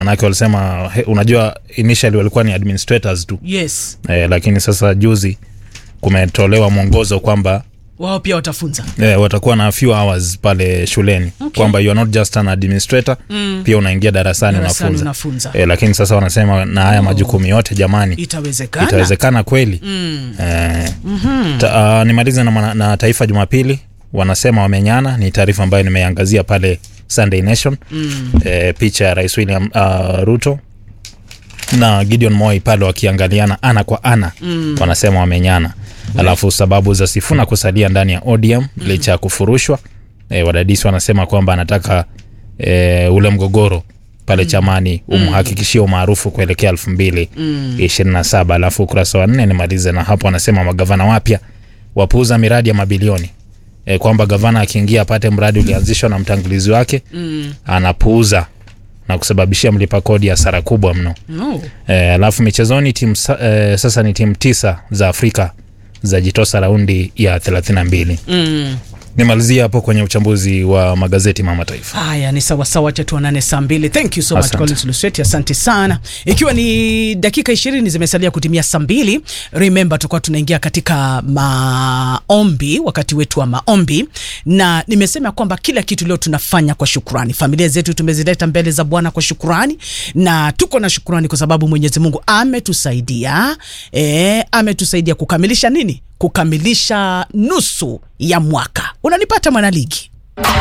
manake walisema he, unajua initially walikuwa ni administrators tu yes eh, lakini sasa juzi kumetolewa mwongozo kwamba wao pia watafunza eh, watakuwa na few hours pale shuleni Okay. kwamba you are not just an administrator Mm. pia unaingia darasani Darasani unafunza unafunza. eh, lakini sasa wanasema na haya majukumu yote jamani itawezekana itawezekana kweli Mm. eh, ta, uh, nimalize na, mana- na taifa jumapili wanasema wamenyana ni taarifa ambayo nimeangazia pale sunday nation Mm. eh, picha ya rais william uh, ruto na gideon moi pale wakiangaliana ana kwa ana Mm. wanasema wamenyana alafu sababu za sifuna kusalia ndani ya odm licha ya kufurushwa e, wadadisi wanasema kwamba anataka e, ule mgogoro pale chamani umhakikishie umaarufu kuelekea elfu mbili ishirini na saba alafu ukurasa wa nne nimalize na hapo wanasema magavana wapya wapuuza miradi ya mabilioni e, kwamba gavana akiingia apate mradi ulianzishwa na mtangulizi wake Mm. anapuuza na kusababishia mlipa kodi hasara kubwa mno No. e, alafu michezoni timu sa, e, sasa ni timu tisa za afrika zajitosa raundi ya 32 Mm. nimalizia hapo kwenye uchambuzi wa magazeti mama taifa haya ni sawasawa wacha tuonane saa mbili thank you so much Asante. Collins Lusweti asante sana ikiwa ni dakika ishirini zimesalia kutimia saa mbili remember tutakuwa tunaingia katika maombi wakati wetu wa maombi na nimesema kwamba kila kitu leo tunafanya kwa shukrani familia zetu tumezileta mbele za bwana kwa shukrani na tuko na shukrani kwa sababu mwenyezi mungu ametusaidia e, ametusaidia kukamilisha nini kukamilisha nusu ya mwaka unanipata mwanaligi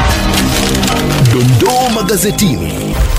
Dondoo magazetini.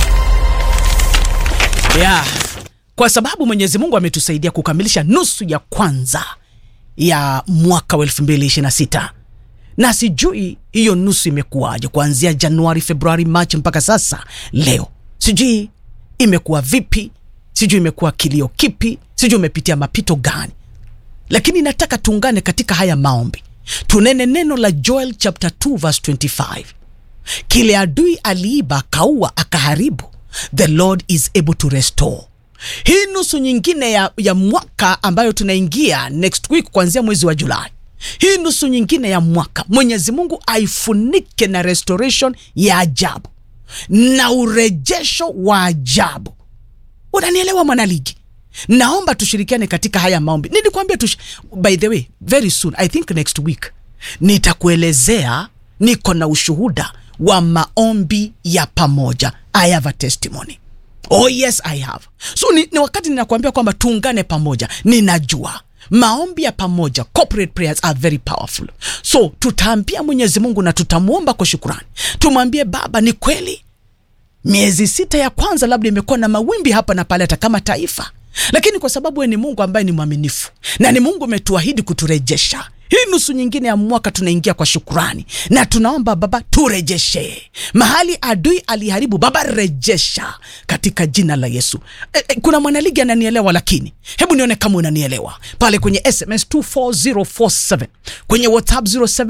yeah. kwa sababu mwenyezi mungu ametusaidia kukamilisha nusu ya kwanza ya mwaka wa 226 na sijui hiyo nusu imekuwaje kuanzia januari februari machi mpaka sasa leo sijui imekuwa vipi sijui imekuwa kilio kipi sijui umepitia mapito gani lakini nataka tuungane katika haya maombi tunene neno la joel chapter 2 verse 25 kile adui aliiba akaua akaharibu the lord is able to restore hii nusu nyingine ya, ya mwaka ambayo tunaingia next week kuanzia mwezi wa julai hii nusu nyingine ya mwaka mwenyezi mungu aifunike na restoration ya ajabu na urejesho wa ajabu unanielewa mwanaligi naomba tushirikiane katika haya maombi nilikwambia tush... by the way very soon i think next week nitakuelezea niko na ushuhuda wa maombi ya pamoja i have a testimony oh yes i have so ni, ni wakati ninakuambia kwamba tuungane pamoja ninajua maombi ya pamoja corporate prayers are very powerful so tutaambia mwenyezi mungu na tutamwomba kwa shukurani tumwambie baba ni kweli miezi sita ya kwanza labda imekuwa na mawimbi hapa na pale hata kama taifa lakini kwa sababu we ni mungu ambaye ni mwaminifu na ni mungu umetuahidi kuturejesha hii nusu nyingine ya mwaka tunaingia kwa shukurani na tunaomba baba turejeshe mahali adui aliharibu baba rejesha katika jina la yesu e, e, kuna mwanaligi ananielewa lakini hebu nione kama unanielewa pale kwenye sms 24047 kwenye whatsapp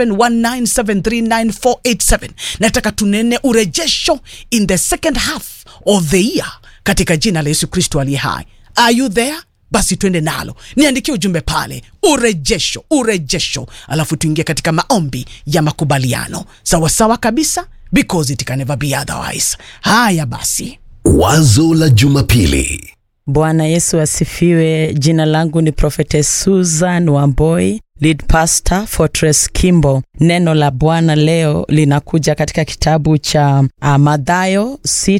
0719739487 nataka tunene urejesho in the second half of the year katika jina la yesu kristo aliye hai are you there basi twende nalo niandikie ujumbe pale urejesho urejesho alafu tuingie katika maombi ya makubaliano sawasawa kabisa because it can never be otherwise haya basi Wazo la Jumapili. Bwana Yesu asifiwe. Jina langu ni Prophetess Susan Wamboi, lead pastor Fortress Kimbo. Neno la Bwana leo linakuja katika kitabu cha uh, Mathayo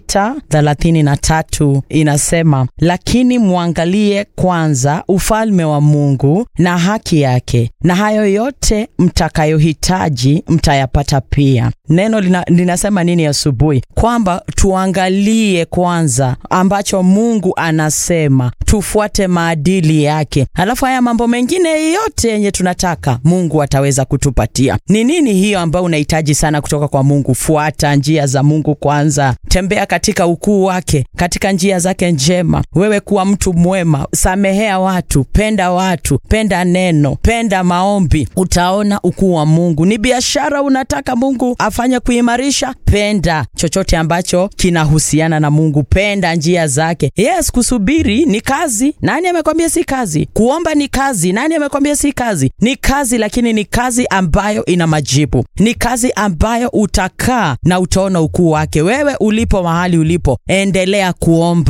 6:33 inasema, lakini mwangalie kwanza ufalme wa Mungu na haki yake, na hayo yote mtakayohitaji mtayapata pia. Neno lina, linasema nini asubuhi? Kwamba tuangalie kwanza ambacho Mungu anasema, tufuate maadili yake, alafu haya mambo mengine yote yenye tunataka Mungu ataweza kutupatia. Ni nini hiyo ambayo unahitaji sana kutoka kwa Mungu? Fuata njia za Mungu kwanza, tembea katika ukuu wake, katika njia zake njema. Wewe kuwa mtu mwema, samehea watu, penda watu, penda neno, penda maombi, utaona ukuu wa Mungu. Ni biashara unataka Mungu afanye kuimarisha, penda chochote ambacho kinahusiana na Mungu, penda njia zake. Yes, kusubiri ni kazi. Nani amekwambia si kazi? Kuomba ni kazi. Nani amekwambia si kazi? Ni kazi, lakini ni kazi ambayo ina majibu. Ni kazi ambayo utakaa na utaona ukuu wake. Wewe ulipo mahali ulipo, endelea kuomba.